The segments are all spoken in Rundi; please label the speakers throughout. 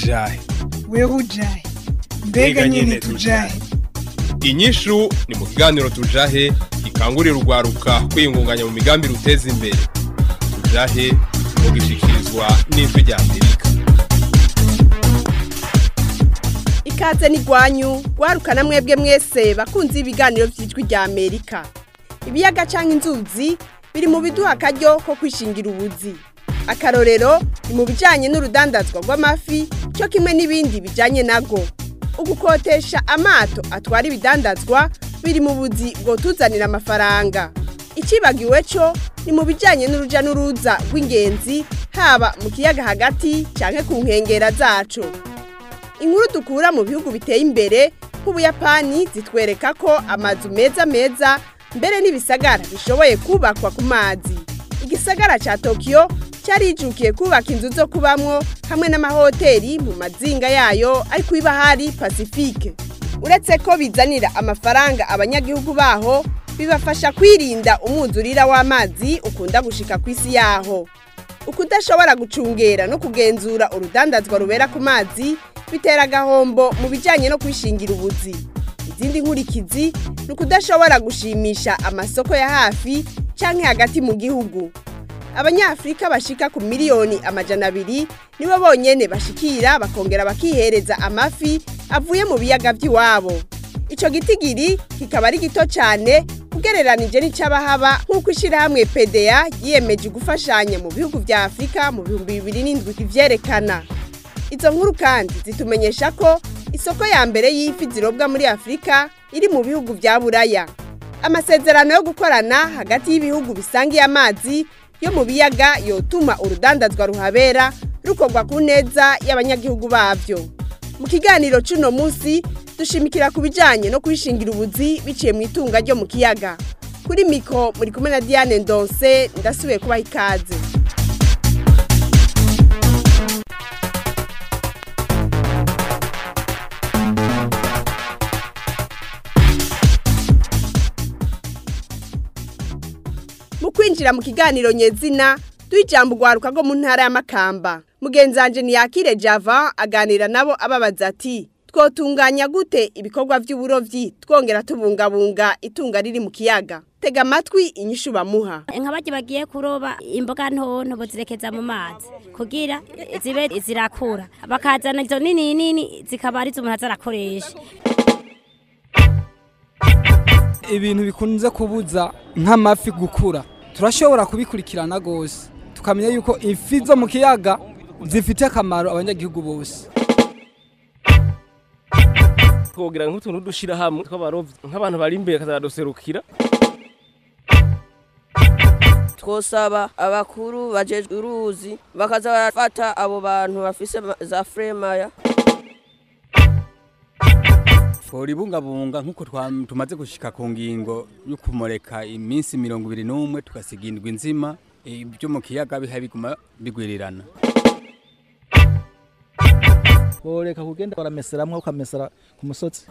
Speaker 1: ujahe
Speaker 2: wewe ujahe mbega nyene tujahe
Speaker 1: inyishu ni mu kiganiro tujahe gikangurira urwaruka kwiyungunganya mu migambi ruteza imbere tujahe mu gishikirizwa n'ijwi rya amerika
Speaker 3: ikaze n'igwanyu rwarukana mwebwe mwese bakunze ibiganiro by'ijwi rya amerika ibiyaga cyangwa inzuzi biri mu biduha akaryo ko kwishingira ubuzi akarorero ni mu bijyanye n'urudandazwa rw'amafi cyo kimwe n'ibindi bijyanye nago ugukotesha amato atwara ibidandazwa biri mu buzi bwotuzanira amafaranga ikibagiwe cyo ni mu bijyanye n'urujya n'uruza rw'ingenzi haba mu kiyaga hagati cyangwa ku nkengero zacu inkuru dukura mu bihugu biteye imbere nk'ubuyapani zitwereka ko amazu meza meza mbere n'ibisagara bishoboye kubakwa ku mazi igisagara cya tokiyo cyarijukiye kubaka inzu zo kubamwo hamwe n'amahoteli mu mazinga yayo ari ku ibahari pasifike uretse ko bizanira amafaranga abanyagihugu baho bibafasha kwirinda umwuzurira w'amazi ukunda gushika ku isi yaho ukudashobora gucungera no kugenzura urudandazwa rubera ku mazi bitera agahombo mu bijyanye no kwishingira ubuzi izindi nkurikizi ni ukudashobora gushimisha amasoko ya hafi cyangwa hagati mu gihugu abanyafurika bashika ku miliyoni amajana abiri nibo bonyene bashikira bakongera bakihereza amafi avuye mu biyaga by'iwabo icyo gitigiri kikaba ari gito cyane ugereranije n'icy'abahaba nk'uko ishyirahamwe pda yiyemeje gufashanya mu bihugu bya afurika mu bihumbi bibiri n'indwi ivyerekana izo nkuru kandi zitumenyesha ko isoko ya mbere y'ifi zirobwa muri afurika iri mu bihugu bya buraya amasezerano yo gukorana hagati y'ibihugu bisangiye amazi yo mu biyaga yotuma urudandazwa ruhabera rukorwa ku neza y'abanyagihugu babyo mu kiganiro cy'uno munsi dushimikira ku bijyanye no kwishingira ubuzi biciye mu itunga ryo mu kiyaga kuri miko muri kumwe na diane ndonse ndasubiye kubaha ikaze mu kwinjira mu kiganiro nyezina duha ijambo urwaruka rwo mu ntara y'amakamba mugenzi wanjye ntiyakire java aganira nabo ababaza ati twotunganya gute ibikorwa by'uburobyi twongera tubungabunga itunga riri mu kiyaga tega amatwi inyishu bamuha
Speaker 4: nka bajya bagiye kuroba imboga ntonto bazirekeza mu mazi kugira zibe zirakura bakazana izo nini nini zikaba arizo umuntu azarakoresha
Speaker 5: ibintu bikunze kubuza nk'amafi gukura turashobora kubikurikirana rwose tukamenya yuko ifi zo mu kiyaga zifite akamaro abanyagihugu bose
Speaker 6: twogira nk'utuntu dushira hamwe tw'abarovyi nk'abantu bari imbere kazaduserukira
Speaker 7: twosaba abakuru bajejwe uruzi bakaza barafata abo bantu bafise za fremaya
Speaker 8: tworibungabunga nk'uko tumaze gushika ku ngingo yo kumureka iminsi mirongo ibiri n'umwe tugasiga indwi nzima ibyo mu kiyaga biha biguma bigwirirana
Speaker 9: boreka kugenda barameseramwe ukamesera ku musozi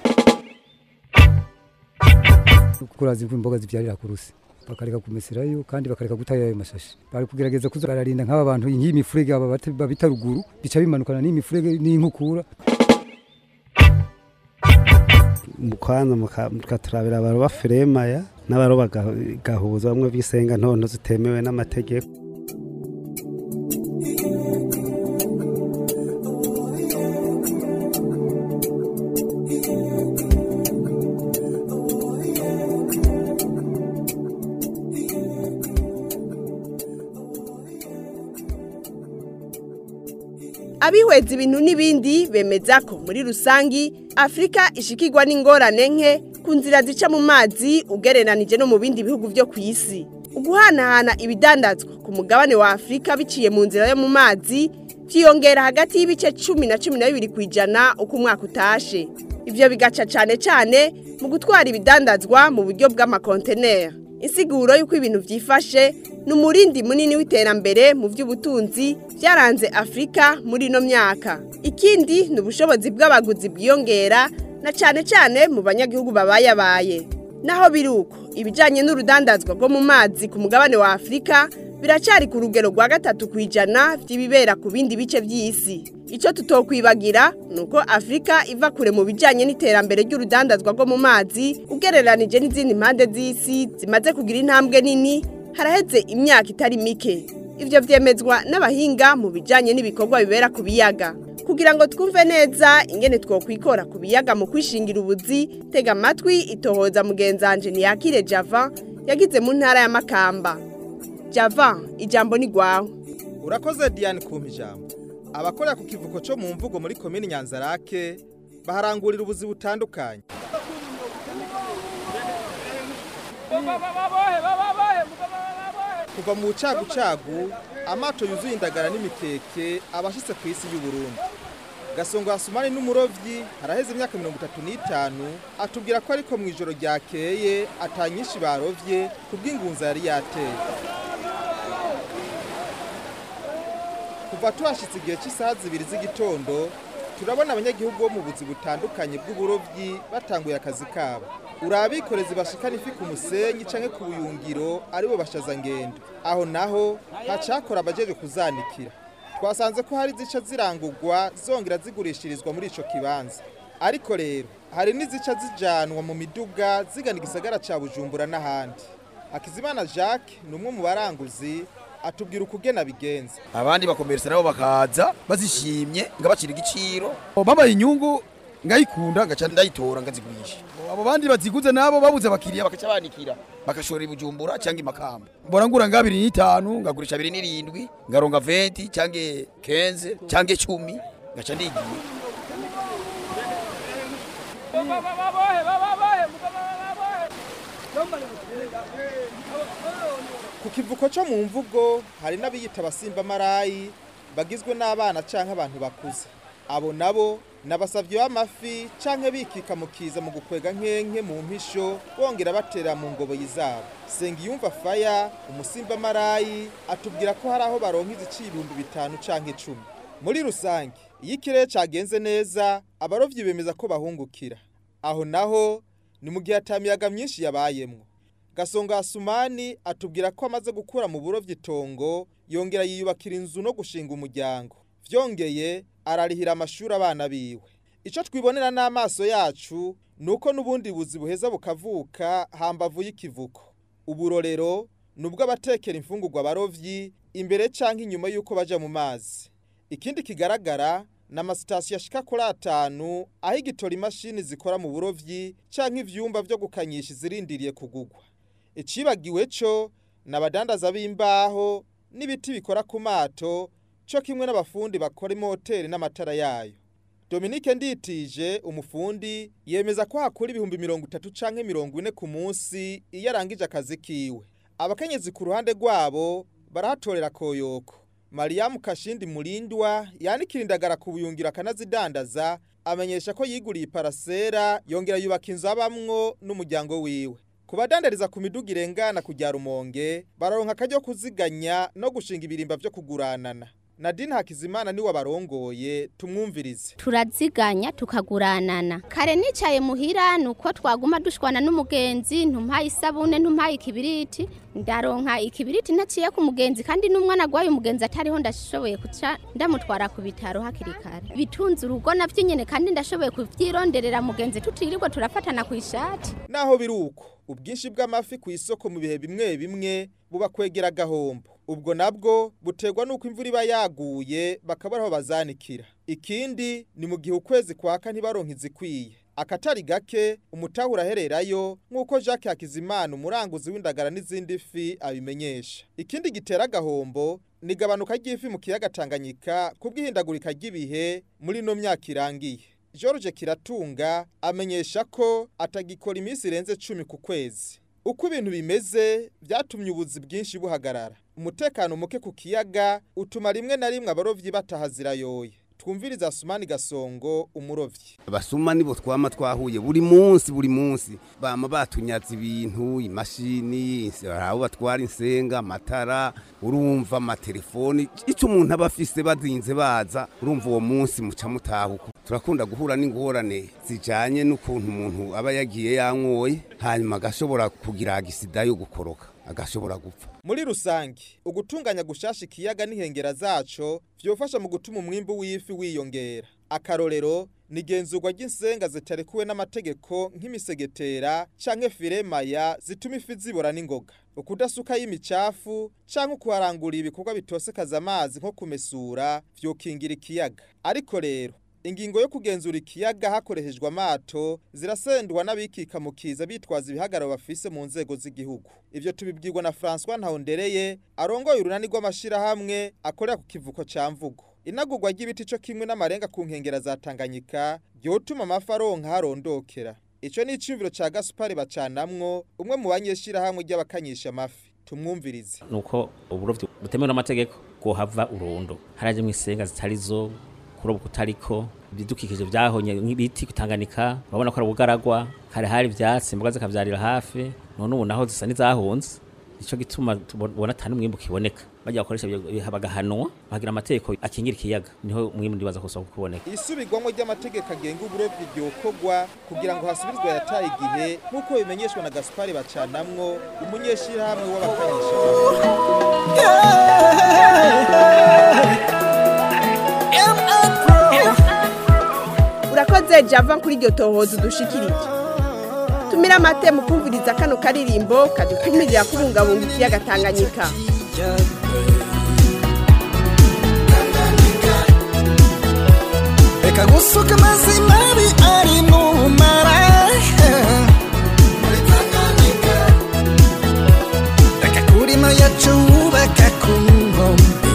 Speaker 10: kurazi ko imboga zibyarira ku rusi bakareka kumeserayo kandi bakareka gutayo ayo mashashi bari kugerageza kuza bararinda nk'aba bantu iyi mifurege aba babita ruguru bica bimanukana n'iyi mifurege n'inkukura
Speaker 11: mukwanza mukaturabira abaroba firemaya n'abaroba gahuza bamwe bisenga ntonto zitemewe n'amategeko
Speaker 3: abihweza ibintu n'ibindi bemeza ko muri rusangi afurika ishikirwa n'ingorane nke ku nzira zica mu mazi ugereranije no mu bindi bihugu byo ku isi uguhanahana ibidandazwa ku mugabane wa afurika biciye mu nzira yo mu mazi byiyongera hagati y'ibice cumi na cumi na bibiri ku ijana uko umwaka utashe ibyo bigaca cyane cyane mu gutwara ibidandazwa mu buryo bw'amakonteneri insiguro y'uko ibintu byifashe ni umurindi munini w'iterambere mu by'ubutunzi byaranze afurika muri ino myaka ikindi ni ubushobozi bw'abaguzi bwiyongera na cyane cyane mu banyagihugu babayabaye naho biri uko ibijyanye n'urudandazwa rwo mu mazi ku mugabane wa afurika biracyari ku rugero rwa gatatu ku ijana by'ibibera ku bindi bice by'isi icyo tutokwibagira ni uko afurika iva kure mu bijyanye n'iterambere ry'urudandazwa rwo mu mazi ugereranije n'izindi mpande z'isi zimaze kugira intambwe nini haraheze imyaka itari mike ibyo byemezwa n'abahinga mu bijyanye n'ibikorwa bibera ku biyaga kugira ngo twumve neza ingene twokwikora ku biyaga mu kwishingira ubuzi tega amatwi itohoza mugenzanje ntiyakire java yagize mu ntara ya makamba java ijambo ni rwawe
Speaker 12: urakoze diane kumpa ijambo abakorera ku kivuko cyo mu mvugo muri komini nyanzarake baharangurira ubuzi butandukanye kuva mu bucagucagu amato yuzuye indagara n'imikeke abashyitse ku isi y'uburundi gasongo hasumani n'umurovyi haraheze imyaka mirongo itatu n'itanu atubwira ko ariko mu ijoro ryakeye atanyinshi barovye kubw'ingunza yari yateye kuva tuhashitse igihe cy'isaha zibiri z'igitondo turabona abanyagihugu bo mu buzi butandukanye bw'uburovyi batanguye akazi kabo urabikorezi bashikana ifi ku musenyi canke ku buyungiro aribo bashaza ngendo aho naho hacakora abajeje kuzanikira twasanze ko hari zica zirangurwa zongera zigurishirizwa muri ico kibanza ariko rero hari n'izica zijanwa mu miduga zigana igisagara ca bujumbura n'ahandi hakizimana jacques ni umwe mu baranguzi atubwira ukugena bigenza
Speaker 13: abandi bakomeresa nabo bakaza bazishimye ngabacira igiciro
Speaker 14: babaye inyungu
Speaker 13: ngayikunda ngaca ndayitora ngazigurisha
Speaker 14: abo bandi baziguze nabo babuze abakiriya
Speaker 13: bakaca banikira bagashora ibujumbura cyangwa imakamba
Speaker 14: borangura nga abiri n'itanu
Speaker 13: ngagurisha abiri n'irindwi ngaronga venti cyangwa kenze cyangwa icumi ngaca ndigiye
Speaker 12: ku kivuko cyo mu mvugo hari n'abiyita abasimba marayi bagizwe n'abana canke abantu bakuze abo nabo nabasavye b'amafi canke bikika mu kiza mu gukwega nkenke mu mpisho bongera batera mu ngoboyi zabo sengiyumva faya umusimba marayi atubwira ko hari aho baronka iziciye ibihumbi bitanu canke icumi muri rusange iyo ikirere cagenze neza abarovyi bemeza ko bahungukira aho naho ni mu gihe atamiyaga myinshi yabayemwo gasonga asumani atubwira ko amaze gukura mu burovyi itongo yongera yiyubakira inzu no gushinga umuryango vyongeye ararihira amashuri abana biwe ico twibonera n'amaso yacu nuko n'ubundi buzi buheza bukavuka hambavu y'ikivuko uburorero nubwo abatekera imfungurwa barovyi imbere canke inyuma yuko baja mu mazi ikindi kigaragara na amasitasiyo ashika kuri atanu aho igitora imashini zikora mu burovyi canke ivyumba vyo gukanyisha izirindiriye kugugwa icibagiwe co nabadandaza b'imbaho n'ibiti bikora ku mato cyo kimwe n'abafundi bakora imoteri n'amatara yayo Dominique Nditije umufundi yemeza ko hakura ibihumbi mirongo itatu canke mirongo ine ku munsi iyo arangije akazi kiwe abakenyezi ku ruhande rwabo barahatorera koyoko Mariam Kashindi Mulindwa yanikira indagara ku buyungiro akanazidandaza amenyesha ko yiguriye parasera yongera yubaka inzu abamwo n'umuryango wiwe ku badandariza ku miduga irengana kujya rumonge baronka akaryo kuziganya no gushinga ibirimba byo kuguranana Nadine Hakizimana niwe barongoye tumwumvirize
Speaker 15: turaziganya tukaguranana kare nicaye muhira nuko twaguma dushwana n'umugenzi ntumpaye isabune ntumpaye ikibiriti ndaronka ikibiriti ntaciye ku mugenzi kandi n'umwana agwaye umugenzi atariho ndashoboye kuca ndamutwara ku bitaro hakiri kare bitunze urugo navyo nyene kandi ndashoboye kuvyironderera mugenzi tutirirwa turafatana ku ishati
Speaker 12: naho biruko ubwinshi bw'amafi ku isoko mu bihe bimwe bimwe buba kwegera gahombo ubwo nabwo buterwa nuko imvura iba yaguye bakabura aho bazanikira ikindi ni mu gihe ukwezi kwaka ntibaronke izikwiye akatari gake umutahura ahererayo nk'uko Jacques Hakizimana umuranguzi w'indagara n'izindi fi abimenyesha ikindi gitera agahombo ni gabanuka ry'ifi mu kiyaga Tanganyika kubw'ihindagurika ry'ibihe muri no myaka irangiye George Kiratunga amenyesha ko atagikora iminsi irenze cumi ku kwezi uko ibintu bimeze byatumye ubuzi bwinshi buhagarara umutekano muke ku kiyaga utuma rimwe na rimwe abarovyi batahazira yoye twumviriza Sumani Gasongo umurovyi
Speaker 16: abasuma nibo twama twahuye buri munsi buri munsi bama batunyaza ibintu imashini aho batwara insenga amatara urumva amatelefoni icyo umuntu aba afise bazinze baza urumva uwo munsi muca mutahuka turakunda guhura n'ingorane zijanye n'ukuntu umuntu aba yagiye yanyoye hanyuma agashobora kugira agisida yo gukoroka agashobora gupfa
Speaker 12: muri rusange ugutunganya gushasha ikiyaga n'inkengera zaco vyofasha mu gutuma umwimbu w'ifi wiyongera akarorero ni igenzurwa ry'insenga zitarekuwe n'amategeko nk'imisegetera canke firemaya zituma ifi zibora n'ingoga ukudasuka y'imicafu canke ukuharangurira ibikorwa bitosekaza amazi nko kumesura vyokingira ikiyaga ariko rero ingingo yo kugenzura ikiyaga hakoreshejwe amato zirasendwa n'abikika mu kiza bitwaza ibihagararo bafise mu nzego z'igihugu ivyo tubibwirwa na François Ntahondereye arongoye urunani rw'amashirahamwe akorera ku kivuko ca mvugo inagurwa ry'ibiti co kimwe n'amarenga ku nkengera za Tanganyika byotuma amafi aronka harondokera ico ni iciyumviro ca Gaspard bacanamwo umwe mu banyeshirahamwe ry'abakanyisha amafi tumwumvirize
Speaker 17: nuko uburovyi butemewe n'amategeko kuhava urundo haraje mu isenga zitari zo kuroba kutariko ibidukikije byahonye nk'ibiti kutanganika urabona ko ari ubugaragwa kare hari ivyatsi imboga zikavyarira hafi none ubu naho zisa n'izahunze ico gituma tubona atari umwimbu kiboneka bajya bakoresha bagahanwa bagira amategeko akingira ikiyaga niho umwimbu ndibaza kusohoka kuboneka
Speaker 12: isubirwamo ry'amategeko agenga uburovyi ryokorwa kugira ngo hasubizwe yataye igihe nk'uko bimenyeshwa na Gaspard bacanamwo umunyeshirahamwe w'abakanyisha
Speaker 3: urakoze java kuri iryo tohoza udushikirije tumira amate mu kumviriza kano karirimbo kadutumirira kubungabunga ikiyaga tanganyika
Speaker 18: reka gusuka amazi mabi ari mu mara reka kurima yacu wubaka ku nkombe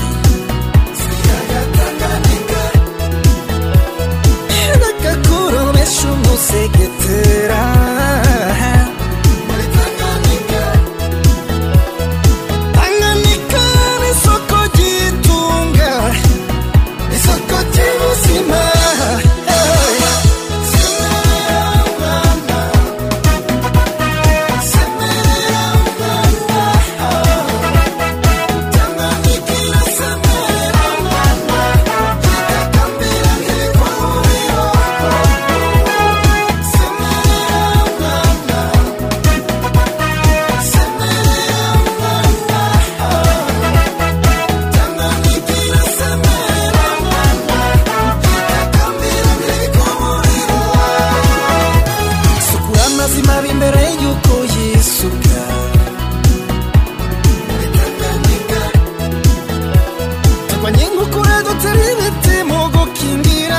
Speaker 18: reka kurobesha umusegetera Tanganyika ni isoko ry'itunga isoko ry'ubuzima sukura amazi mabi imbere y'uko yisuka turwanye inkukura dutera ibiti mu gukingira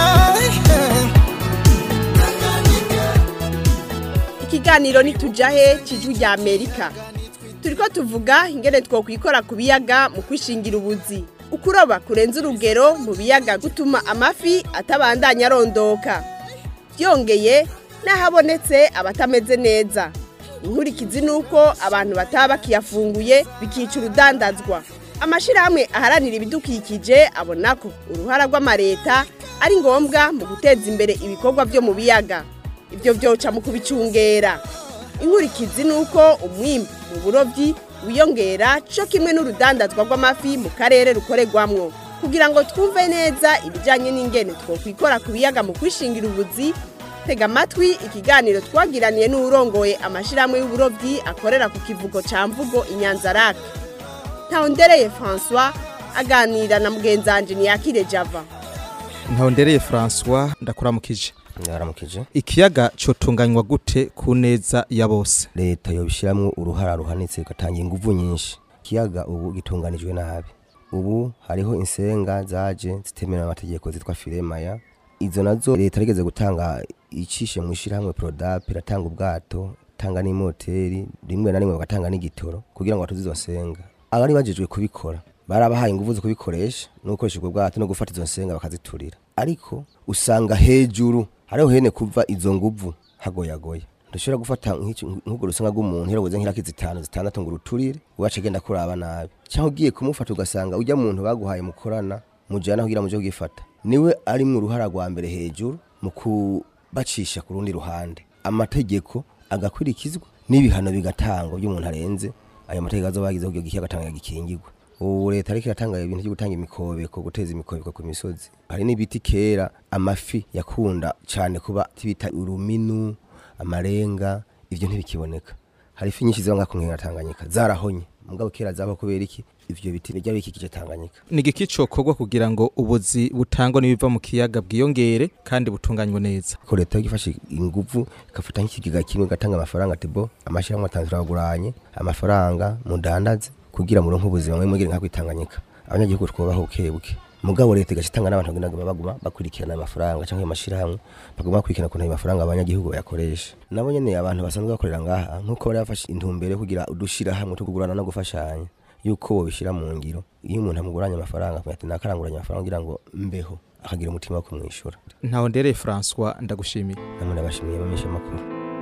Speaker 3: ikiganiro nitujahe cijwi rya amerika turiko tuvuga ingene twokwikora ku biyaga mu kwishingira ubuzi ukuroba kurenza urugero mu biyaga gutuma amafi atabandanya arondoka byongeye n'ahabonetse abatameze neza inkurikizi ni uko abantu bataba bakiyafunguye bikica urudandazwa amashyirahamwe aharanira ibidukikije abona ko uruhara rw'amareta ari ngombwa mu guteza imbere ibikorwa byo mu biyaga ibyo byoca mu kubicungera inkurikizi ni uko umwimbu mu burobyi wiyongera cyo kimwe n'urudandazwa rw'amafi mu karere rukorerwamwo kugira ngo twumve neza ibijyanye n'ingene twokwikora ku biyaga mu kwishingira ubuzi tega amatwi ikiganiro twagiraniye n'uwurongoye amashyirahamwe y'uburobyi akorera ku kivugo cya mvugo inyanzarake ntawondereye francois aganira na mugenzi wanjye ntiyakire java
Speaker 19: ntawondereye francois ndakuramukije
Speaker 20: ndaramukije
Speaker 19: ikiyaga cotunganywa gute ku neza ya bose
Speaker 20: leta yobishiramwo uruhara ruhanitse igatanga inguvu nyinshi ikiyaga ubu gitunganijwe nabi ubu hariho insenga zaje zitemewe n'amategeko zitwa firemaya izo nazo leta rigeze gutanga icishe mu ishyirahamwe prodap iratanga ubwato tanga n'imoteri rimwe na rimwe bagatanga n'igitoro kugira ngo batuze izo nsenga abari bajejwe kubikora barabahaye inguvu zo kubikoresha no gukoresha ubwo bwato no gufata izo nsenga bakaziturira ariko usanga hejuru hariho hene kuva izo nguvu hagoyagoya ndushobora gufata nk'urwo rusenga rw'umuntu herabuze nk'iraki zitanu zitandatu ngo uruturire ubace genda kuraba nabi cyangwa ugiye kumufata ugasanga ujya muntu baguhaye mukorana mujyana kugira muje kugifata niwe ari mu ruhara rwa mbere hejuru mu kubacisha ku rundi ruhande amategeko agakurikizwa n'ibihano bigatangwa by'umuntu arenze ayo mategeko azoba yagize kugira ikiyaga tanga gikingirwe ubu leta ariko iratanga ibintu byo gutanga imikobeko guteza imikobeko ku misozi hari n'ibiti kera amafi yakunda cyane kuba bita uruminu amarenga ivyo ntibikiboneka hari ifi nyinshi ziba ngaho nkengera Tanganyika zarahonye mugabo kera zaba kubera iki ivyo biti bijya bikikije Tanganyika
Speaker 19: ni igiki cokorwa kugira ngo ubuzi butangwa n'ibiva mu kiyaga bwiyongere kandi butunganywe neza
Speaker 20: ko leta igifashe inguvu igafata nk'ikigega kimwe igatanga amafaranga ati bo amashyirahamwe atanu turaguranye amafaranga mudandaze kugira muronke ubuzima mwe mugire nka kwitanganyika abanyagihugu twubaho buke buke mugabo leta igaca itanga n'abantu bagenda baguma bakurikirana amafaranga cyangwa amashirahamwe baguma bakurikirana ukuntu ayo mafaranga abanyagihugu bayakoresha nabo nyene abantu basanzwe bakorera ngaha nk'uko bari bafashe intumbero yo kugira udushirahamwe two kugurana no gufashanya yuko bobishira mu ngiro iyo umuntu amuguranye amafaranga akamenya ati nakaranguranye amafaranga kugira ngo mbeho akagira umutima wo kumwishura
Speaker 19: ntaho ndereye François ndagushimiye
Speaker 20: namwe ndabashimiye bamisha makuru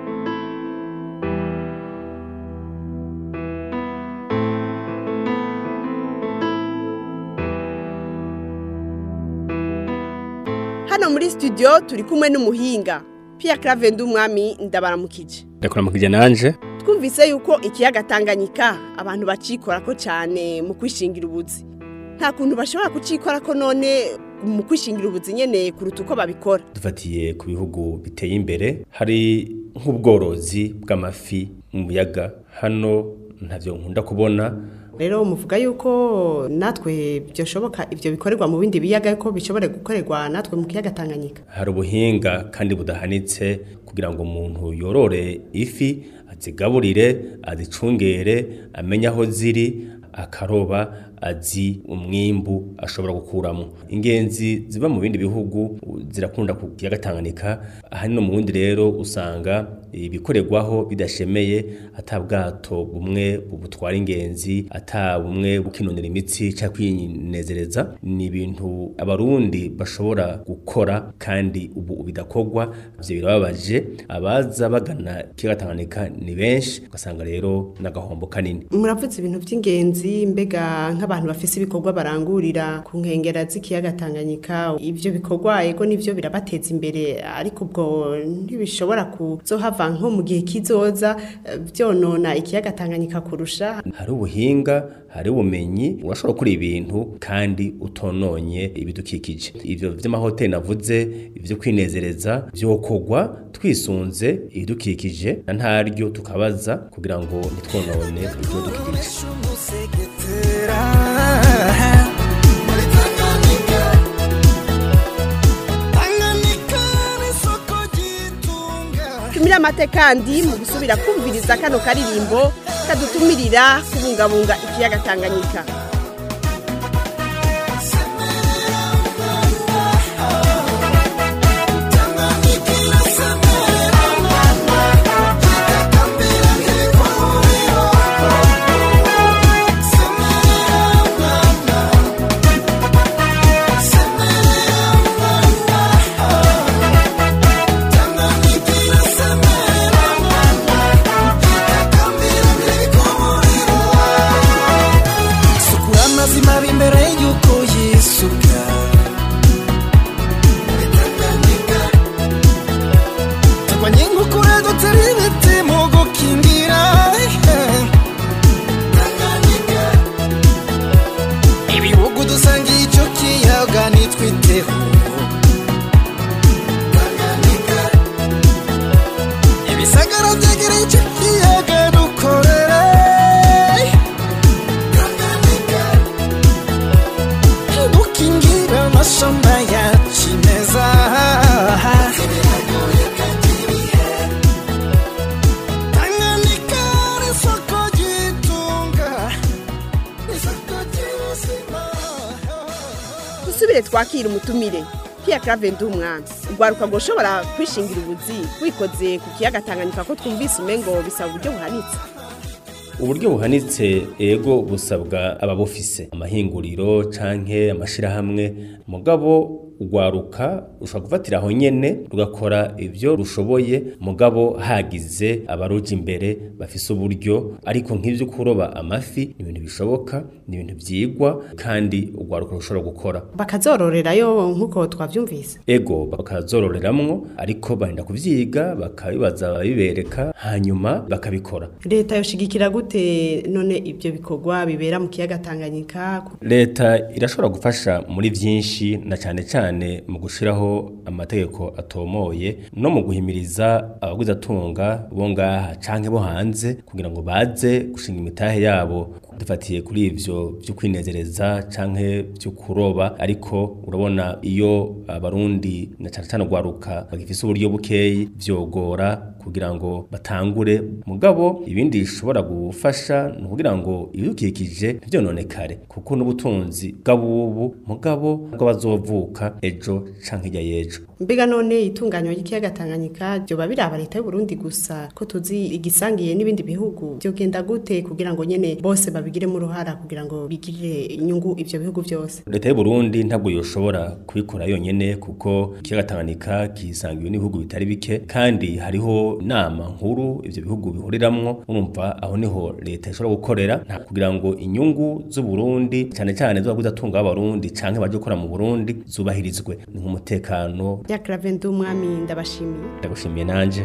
Speaker 3: hano muri studio turi kumwe n'umuhinga Pierre Clave Ndumwami ndabaramukije
Speaker 21: ndakuramukije nanje
Speaker 3: twumvise yuko ikiyaga Tanganyika abantu bacikora ko cyane mu kwishingira ubuzi nta kuntu bashobora kucikora ko none mu kwishingira ubuzi nyene kuruta uko babikora
Speaker 21: dufatiye ku bihugu biteye imbere hari nk'ubworozi bw'amafi mu biyaga hano ntavyo nkunda kubona
Speaker 3: rero muvuga yuko natwe byoshoboka ibyo bikorerwa mu bindi biyaga ko bishobora gukorerwa natwe mu kiyaga Tanganyika
Speaker 21: hari ubuhinga kandi budahanitse kugira ngo umuntu yorore ifi azigaburire azicungere amenye aho ziri akaroba azi umwimbu ashobora gukuramo ingenzi ziba mu bindi bihugu zirakunda ku kiyaga Tanganyika ahanini mu bundi rero usanga ibikorerwaho bidashemeye ata bwato bumwe butwara ingenzi ata bumwe bukinonera imitsi cyangwa kwinezereza ni ibintu abarundi bashobora gukora kandi ubu bidakorwa ivyo birababaje abaza bagana ikiyaga Tanganyika ni benshi ugasanga rero n'agahombo kanini
Speaker 3: muravuze ibintu by'ingenzi mbega nk'abantu bafise ibikorwa barangurira ku nkengera z'ikiyaga Tanganyika ivyo bikorwa ego nivyo birabateza imbere ariko ubwo ntibishobora kuzohava nko mu gihe kizoza byonona ikiyaga Tanganyika kurusha
Speaker 21: hari ubuhinga hari ubumenyi urashobora gukora ibintu kandi utononye ibidukikije ivyo vy'amahoteli navuze ivyo kwinezereza vyokorwa twisunze ibidukikije na ntaryo tukabaza kugira ngo ntitwonone ibidukikije
Speaker 3: tumira amate kandi mu gusubira kumviriza kano karirimbo kadutumirira kubungabunga ikiyaga Tanganyika
Speaker 18: sukura amazima b'imbere y'uko yisuka turwanye inkukura dutera ibiti mu gukingira ibihugu dusangiye icyo kiyaga nitwiteho ibisagara byegereye icyo kiyaga dukorere dukingira amashamba ya kimeza Tanganyika ni isoko ry'itunga isoko ry'ubuzima
Speaker 3: dusubire twakira umutumire Pierre Clave Ndumwami ugwaruka ngo ushobora kwishingira ubuzi wikoze ku kiyaga Tanganyika ko twumvise umengo bisaba uburyo buhanitse
Speaker 21: uburyo buhanitse ego busabwa ababufise amahinguriro canke amashirahamwe mugabo ugwaruka ushobora gufatira aho nyene rugakora ivyo rushoboye mugabo hagize abaruja imbere bafise uburyo ariko nk'ivyo kuroba amafi ni ibintu bishoboka ni ibintu vyigwa kandi ugwaruka rushobora gukora
Speaker 3: bakazororerayo nk'uko twavyumvise
Speaker 21: ego bakazororeramwo ariko barinda kuvyiga bakabibaza ababibereka hanyuma bakabikora
Speaker 3: leta yoshigikira gute gute none ibyo bikorwa bibera mu kiyaga Tanganyika
Speaker 21: leta irashobora gufasha muri byinshi na cyane cyane mu gushyiraho amategeko atomoye no mu guhimiriza abaguzatunga bo ngaha canke bo hanze kugira ngo baze gushinga imitahe yabo dufatiye kuri ivyo byo kwinezereza canke byo kuroba ariko urabona iyo abarundi na cyane cyane ugwaruka bagifise uburyo bukeyi vyogora kugira ngo batangure mugabo ibindi bishobora gufasha ni ukugira ngo ibidukikije ntibyononekare kuko n'ubutunzi bw'abubu mugabo bw'abazovuka ejo canke hirya y'ejo
Speaker 3: mbega none itunganywa ry'ikiyaga Tanganyika byoba biraba leta y'u Burundi gusa ko tuzi igisangiye n'ibindi bihugu byogenda gute kugira ngo nyene bose babigiremo uruhara kugira ngo bigirire inyungu ivyo bihugu byose
Speaker 21: leta y'u Burundi ntabwo yoshobora kubikora yonyene kuko ikiyaga Tanganyika kisangiwe n'ibihugu bitari bike kandi hariho inama nkuru ivyo bihugu bihuriramwo urumva aho niho leta ishobora gukorera nta kugira ngo inyungu z'u Burundi cyane cyane z'abaguzatunga b'abarundi canke baje gukora mu Burundi zubahirizwe ni nk'umutekano
Speaker 3: Jacques umwami ndabashimiye
Speaker 21: ndagushimiye nanje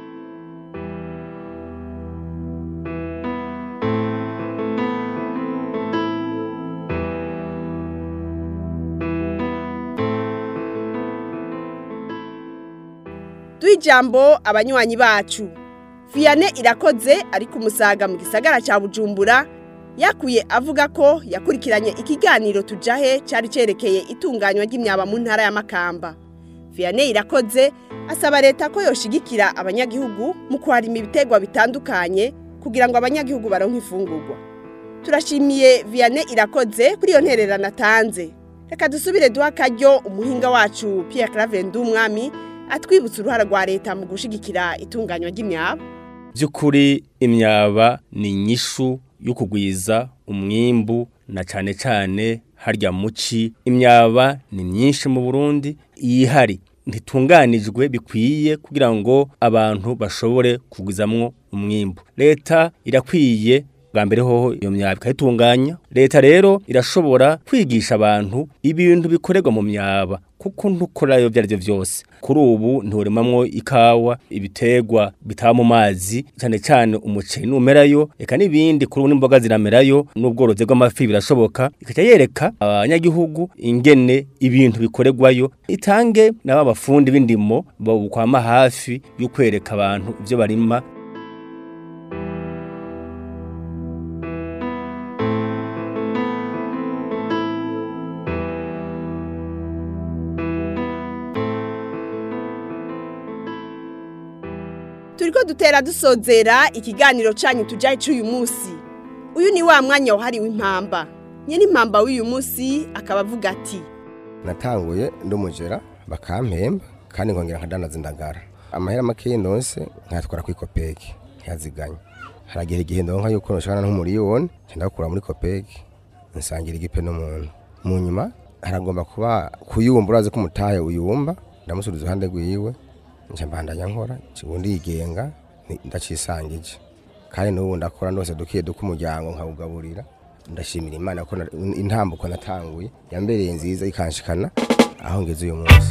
Speaker 3: ijambo abanywanyi bacu Vianney irakoze ari ku musaga mu gisagara cya bujumbura yakuye avuga ko yakurikiranye ikiganiro tujahe cyari cyerekeye itunganywa ry'imyaba mu ntara ya Makamba Vianney irakoze asaba leta ko yoshigikira abanyagihugu mu kwarima ibitegwa bitandukanye kugira ngo abanyagihugu baronke ifungurwa turashimiye Vianney irakoze kuri iyo ntererano atanze reka dusubire duha akaryo umuhinga wacu Pierre Claver umwami atwibutsa uruhara rwa leta mu gushigikira itunganywa ry'imyaba
Speaker 21: by'ukuri imyaba ni inyishu yo kugwiza umwimbu na cyane cyane harya muci imyaba ni myinshi mu burundi yihari ntitunganijwe bikwiye kugira ngo abantu bashobore kugwizamwo umwimbu leta irakwiye bwa mbere hoho iyo myaba ikayitunganya leta rero irashobora kwigisha abantu ibintu bikorerwa mu myaba kuko ntukorayo ibyo ari byo byose kuri ubu nturimamwo ikawa ibitegwa bitaba mu mazi cyane cyane umuceri numerayo reka n'ibindi kuri ubu n'imboga ziramerayo n'ubworozi bw'amafi birashoboka ikajya yereka abanyagihugu ingene ibintu bikorerwayo itange n'aba bafundi b'indimo babukwama hafi yo kwereka abantu ibyo barima
Speaker 3: turiko dutera dusozera ikiganiro canyu tujaye c'uyu munsi uyu ni wa mwanya wahariwe impamba nyene impamba w'uyu munsi akaba avuga ati
Speaker 20: natanguye ndumujera bakampemba kandi nkongera nkadanaza indagara amahera makeyi nose nkayatwara kuri kopeki ntiyaziganye haragira igihe ndonka yuko noshobora nk'umuriyoni ndakura muri kopeki nsangira igipe n'umuntu mu nyuma haragomba kuba kuyumba urazi ko umutahe uyumba ndamusubiza iruhande rwiwe nje mbandanya nkora ubundi yigenga ndacisangije kandi n'ubu ndakora nose dukiye duka umuryango nkawugaburira ndashimira imana ko intambuko natanguye yambereye nziza ikanshikana aho ngeze uyu munsi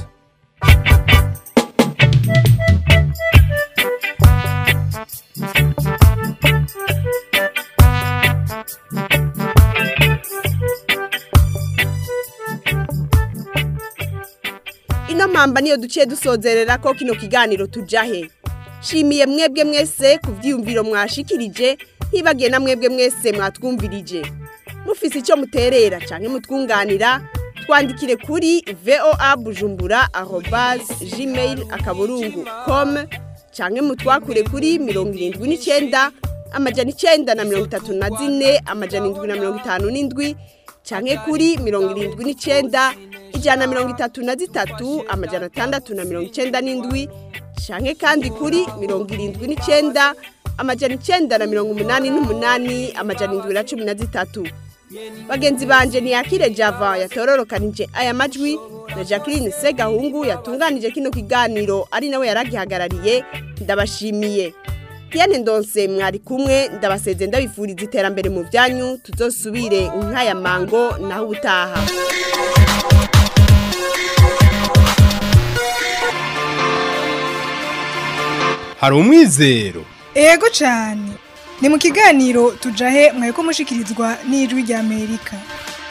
Speaker 3: ino mpamba niyo duciye dusozerera ko kino kiganiro tujahe shimiye mwebwe mwese ku byiyumviro mwashikirije ntibagiye na mwebwe mwese mwatwumvirije mufise icyo muterera cyangwa mutwunganira twandikire kuri voa bujumbura arobase gmail akaburungu com cyangwa mutwakure kuri mirongo irindwi n'icyenda amajana icyenda na mirongo itatu na zine amajana indwi na mirongo itanu n'indwi cyangwa kuri mirongo irindwi n'icyenda ijana na mirongo itatu na zitatu amajana atandatu na mirongo icyenda n'indwi cyangwa kandi kuri mirongo irindwi n'icyenda amajana icyenda na mirongo umunani n'umunani amajana indwi na cumi na zitatu bagenzi banje ntiyakire java yatororokanije aya majwi na jacqueline segahungu yatunganije kino kiganiro ari nawe yaragihagarariye ndabashimiye Diane Ndonse mwari kumwe ndabaseze ndabifuriza iterambere mu byanyu tuzosubire nk'aya mango naho ubutaha
Speaker 1: hari umwizero
Speaker 2: ego cyane ni mu kiganiro tujahe mwaye ko mushikirizwa n'ijwi rya amerika